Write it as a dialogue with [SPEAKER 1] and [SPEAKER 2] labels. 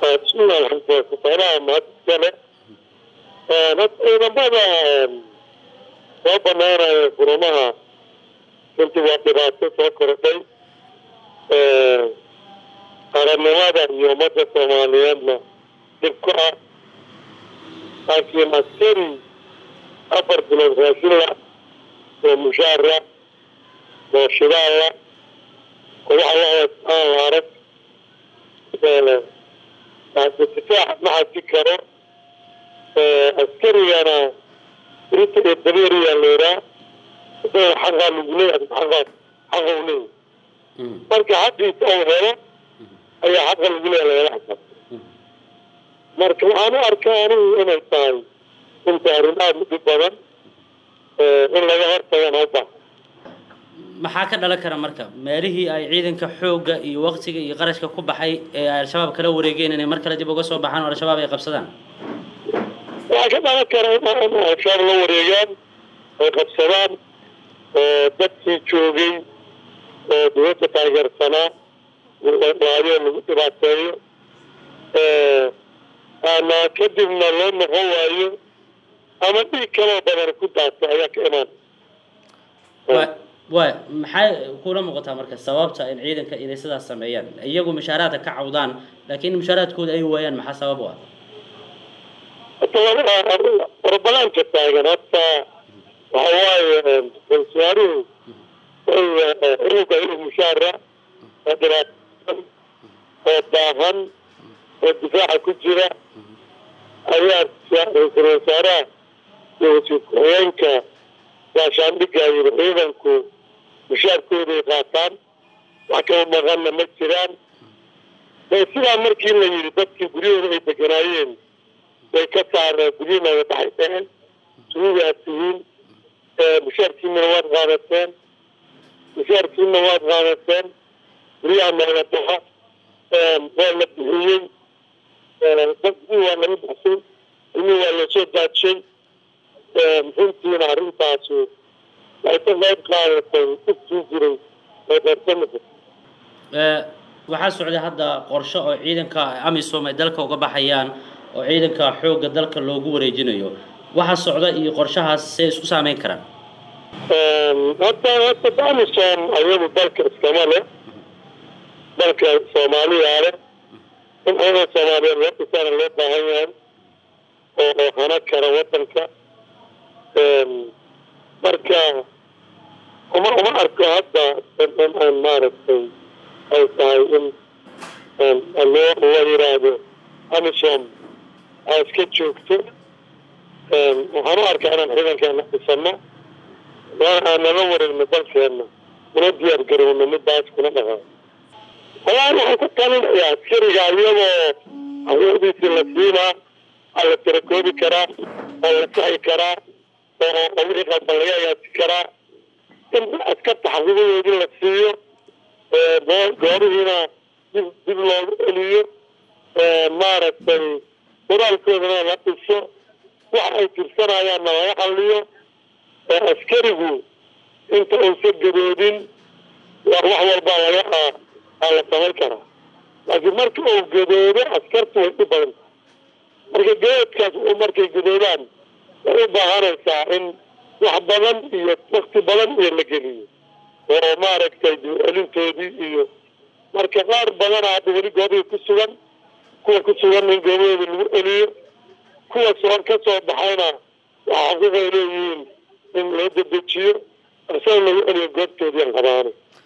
[SPEAKER 1] bismillahi alxamdulilah kufaaraha mahadiskale ciidamada soo banaanaya furamaha runtii waa dhibaato soo kordhay qarannimada iyo ummadda soomaaliyeedna dhib ku ah laakiin askari afar bilood raashinla oo mushaara oo shidaalla oo waxa lahoos aan la arag difaac ma xaji karo askarigana rita iyo dabeeriyaa leeraa isaga xaqaa lagu leeyahay xaqaa xaqa u leeyahay marka xaqiisa uu helo ayaa xaqa lagu leeyahay lagala xisaabta marka waxaan u arkaa anigu inay tahay inta arrin aada u dhib badan in laga hortagana u baahan
[SPEAKER 2] maxaa ka dhalan kara marka meelihii ay ciidanka xoogga iyo waqtiga iyo qarashka ku baxay ee ay al-shabaab kala wareegeen inay mar kale dib uga soo baxaan oo al-shabaab ay qabsadaan
[SPEAKER 1] waxaa ka dhalan kara in al-shabaab la wareegaan ay qabsadaan oo dadkii joogay oo dowladda taageersanaa waayo lagu dhibaateeyo ama kadibna loo noqon waayo ama dhiig kaloo badan ku daata ayaa ka imaan
[SPEAKER 2] waay maxay kula muuqataa marka sababta in ciidanka inay sidaas sameeyaan iyagu mushaaraadka ka cawdaan laakiin mushaaraadkooda ay waayaan maxaa sabab u ah
[SPEAKER 1] warbalaanka taagan horta waxa waaye ra-iisul wasaaruhu inuga inuu mushaara oo dhibaatsan oo baahan oo difaaca ku jira ayaa ra-iisul wasaaraha iyo wasiir ku-xigeenka gaashaandhigga yiri ciidanku mushaarkooday qaataan wax kala maqanna ma jiraan sidaa markii la yidhi dadkii guryahooda ay deganaayeen way ka saareen guryihiina baxay dheheen suugaad tihiin mushaarkiina waad qaadateen mushaarkiina waad qaadateen guryaha naga baxa waa la bixiyey dadkii waa laga baxsay ilmii waa lasoo daajay runtiina arrintaasi ay ka qayb qaadatay dhibkii jiray ay qaybsamasa
[SPEAKER 2] waxaa socday hadda qorshe oo ciidanka amisom ay dalka uga baxayaan oo ciidanka xoogga dalka loogu wareejinayo waxa socda iyo qorshahaas see isku saameyn karaan
[SPEAKER 1] hadda hadda amisom ayagu dalka iskama leh dalka soomaaliyaa leh in ciidan soomaaliyeed loo dhisaana loo baahan yahay oo oo hana kara wadanka marka uma uma arko hadda in aan maaragtay ay tahay in loo la yiraahdo amisom aa iska joogto waxaan u arkaa inaan ciidankeena dhisano aan nala wareegno dalkeena una diyaar garowno midaas kuna dhaqaa wallahi waxaan ku talinayaa askariga iyadoo awoodiisii la siinaa aa la tirakoobi karaa oo la saxi karaa oo wixii qalban laga agaasi karaa in askarta xaqiiqadoodii la siiyo goobihiina dib dib loogu celiyo maaragtay qoraalkoodana la dhiso wax ay tirsanayaanna laga xalliyo askarigu inta uusan gadoodin wax walbaa laga aa la samayn karaa laakiin marka uu gadoodo askartu way u badan tahay marka gadoodkaas markay gadoodaan way u baahanaysaa in wax badan iyo wakti badan iyo la geliyo oo maaragtay dib-celintoodii iyo marka qaar badana hadda weli goobihii ku sugan kuwa ku sugan in goobahooda lagu celiyo kuwa soo ka soo baxayna waxa xaqiiqay leeyihiin in loo dedejiyo isaga lagu celiyo goobtoodii aan qabaanay